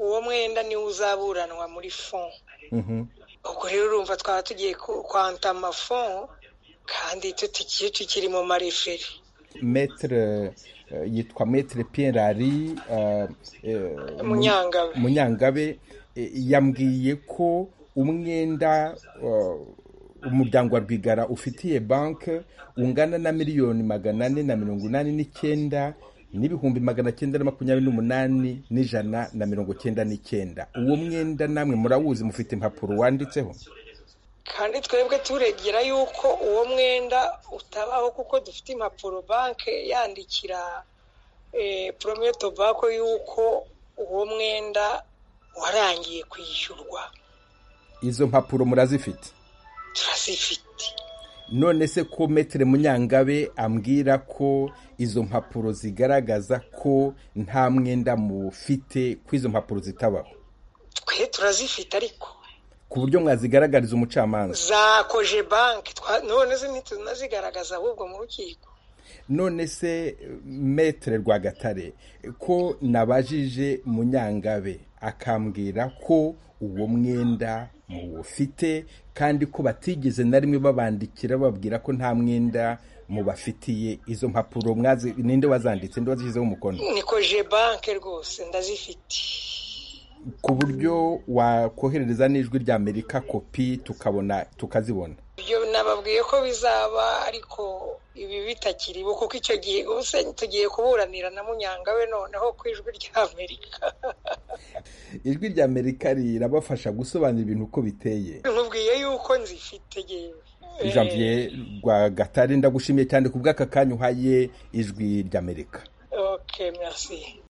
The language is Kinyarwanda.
umwenda niwo uzaburanwa muri fon ubwo rero urumva twaba tugiye kwanta amafon kandi tutigiye tukiri mu mareferi metere yitwa metere Pierre Ari munyangabe munyangabe yambwiye ko umwenda umuryango wa rwigara ufitiye banki ungana na miliyoni magana ane na mirongo inani n'icyenda n'ibihumbi magana cyenda na makumyabiri n'umunani n'ijana na mirongo cyenda n'icyenda uwo mwenda namwe murawuzi mufite impapuro wanditseho kandi twebwe turegera yuko uwo mwenda utabaho kuko dufite impapuro banki yandikira poromiyo tobako yuko uwo mwenda warangiye kwishyurwa izo mpapuro murazifite turazifite none se ko metere munyangabe ambwira ko izo mpapuro zigaragaza ko nta mwenda mufite ko izo mpapuro zitabaho twe turazifite ariko ku buryo mwazigaragariza umucamanza zakoje banki none zo ntitunazigaragaza ahubwo mu rukiko none se metere rwagatare ko nabajije munyangabe akambwira ko uwo mwenda muwufite kandi ko batigeze na rimwe babandikira bababwira ko nta mwenda mubafitiye izo mpapuro mwazi ninde wazanditse ninde wazishyizeho umukono niko je banke rwose ndazifite ku buryo wakoherereza n'ijwi rya amerika kopi tukabona tukazibona ibyo nababwiye ko bizaba ariko ibi bitakiriho kuko icyo gihe gusa tugiye kuburanira na munyangawe noneho ku ijwi rya amerika ijwi rya amerika rirabafasha gusobanura ibintu uko biteye nkubwiye yuko nzifite yewe janvier rwa gatare ndagushimiye cyane ku bw'aka kanya uhaye ijwi rya amerika oke merci